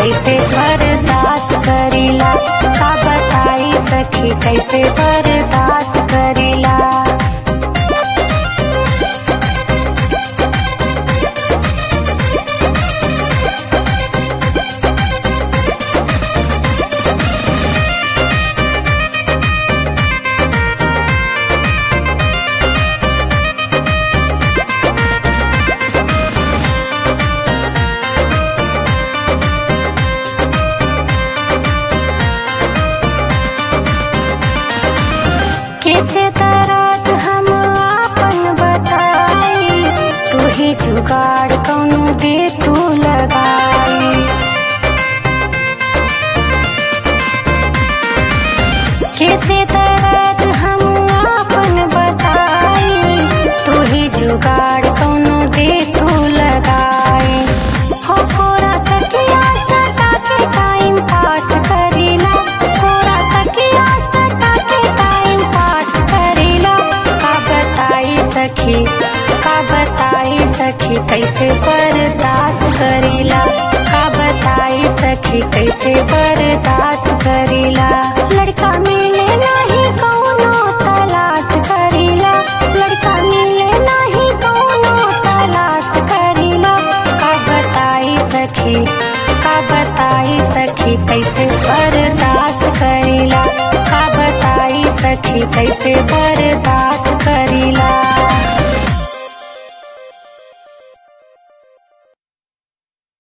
कैसे बर्दाश्त करीला का बताई सखी कैसे बर्दाश्त करीला कैसे तरत हम आपन बताई तू ही जुगाड़ कौनो दे तू लगाई कैसे तरत हम आपन बताई तू ही जुगाड़ कौनो दे तू लगाई हो कोरा तकिया सटा के टाइम पास करीला कोरा तकिया सटा के टाइम पास करीला का बताई सखी का बताई सखी कैसे बर्दाश्त करीला का बताई सखी कैसे बर्दाश्त करीला लड़का मिले नहीं कौनो तलाश करीला लड़का मिले नहीं कौनो तलाश करीला का बताई सखी का बताई सखी कैसे बर्दाश्त करीला का बताई सखी कैसे बर्दाश्त